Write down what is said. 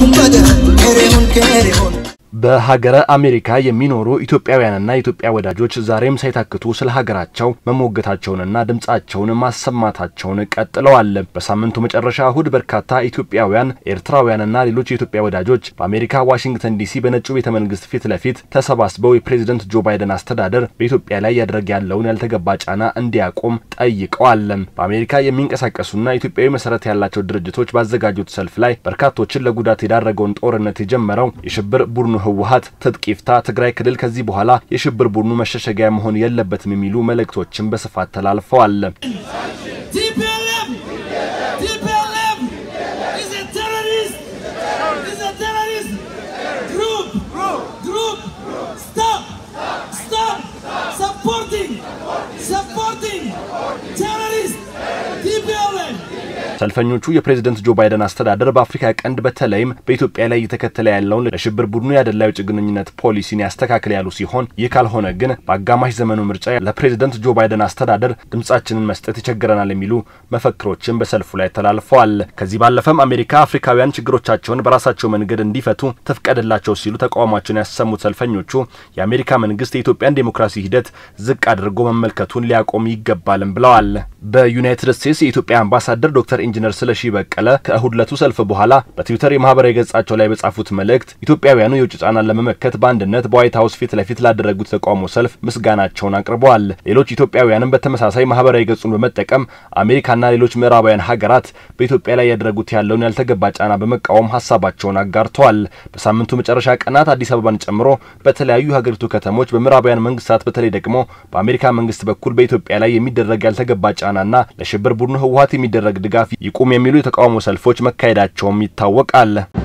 በሀገረ አሜሪካ የሚኖሩ ኢትዮጵያውያንና የኢትዮጵያ ወዳጆች ዛሬም ሳይታክቱ ስለ ሀገራቸው መሞገታቸውንና ድምጻቸውን ማሰማታቸውን ቀጥለዋል። በሳምንቱ መጨረሻ እሁድ በርካታ ኢትዮጵያውያን፣ ኤርትራውያንና ሌሎች የኢትዮጵያ ወዳጆች በአሜሪካ ዋሽንግተን ዲሲ በነጩ ቤተ መንግስት ፊት ለፊት ተሰባስበው የፕሬዝደንት ጆ ባይደን አስተዳደር በኢትዮጵያ ላይ ያደረገ ያለውን ያልተገባ ጫና እንዲያቆም ጠይቀዋል። በአሜሪካ የሚንቀሳቀሱና ኢትዮጵያዊ መሰረት ያላቸው ድርጅቶች ባዘጋጁት ሰልፍ ላይ በርካቶችን ለጉዳት የዳረገውን ጦርነት የጀመረው የሽብር ቡድኑ ህወሀት ትጥቅ ይፍታ፣ ትግራይ ክልል ከዚህ በኋላ የሽብር ቡድኑ መሸሸጊያ መሆን የለበትም የሚሉ መልእክቶችን በስፋት ተላልፈዋል። ሰልፈኞቹ የፕሬዝደንት ጆ ባይደን አስተዳደር በአፍሪካ ቀንድ በተለይም በኢትዮጵያ ላይ እየተከተለ ያለውን ለሽብር ቡድኑ ያደላ የውጭ ግንኙነት ፖሊሲን ያስተካክል ያሉ ሲሆን ይህ ካልሆነ ግን በአጋማሽ ዘመኑ ምርጫ ለፕሬዝደንት ጆ ባይደን አስተዳደር ድምጻችንን መስጠት ይቸግረናል የሚሉ መፈክሮችን በሰልፉ ላይ ተላልፈዋል። ከዚህ ባለፈም አሜሪካ አፍሪካውያን ችግሮቻቸውን በራሳቸው መንገድ እንዲፈቱ ትፍቀድላቸው ሲሉ ተቃውሟቸውን ያሰሙት ሰልፈኞቹ የአሜሪካ መንግስት የኢትዮጵያን ዴሞክራሲ ሂደት ዝቅ አድርጎ መመልከቱን ሊያቆም ይገባልም ብለዋል። በዩናይትድ ስቴትስ የኢትዮጵያ አምባሳደር ዶክተር ኢንጂነር ስለሺ በቀለ ከእሁድ ለቱ ሰልፍ በኋላ በትዊተር የማህበራዊ ገጻቸው ላይ በጻፉት መልእክት ኢትዮጵያውያኑ የውጭ ጫናን ለመመከት በአንድነት በዋይት ሀውስ ፊት ለፊት ላደረጉት ተቃውሞ ሰልፍ ምስጋናቸውን አቅርበዋል። ሌሎች ኢትዮጵያውያንም በተመሳሳይ ማህበራዊ ገጹን በመጠቀም አሜሪካና ሌሎች ምዕራባውያን ሀገራት በኢትዮጵያ ላይ ያደረጉት ያለውን ያልተገባ ጫና በመቃወም ሀሳባቸውን አጋርተዋል። በሳምንቱ መጨረሻ ቀናት አዲስ አበባን ጨምሮ በተለያዩ የሀገሪቱ ከተሞች በምዕራባውያን መንግስታት በተለይ ደግሞ በአሜሪካ መንግስት በኩል በኢትዮጵያ ላይ የሚደረግ ያልተገባ ጫናና ለሽብር ቡድኑ ህወሀት የሚደረግ ድጋፍ ይቁም የሚሉ የተቃውሞ ሰልፎች መካሄዳቸውም ይታወቃል።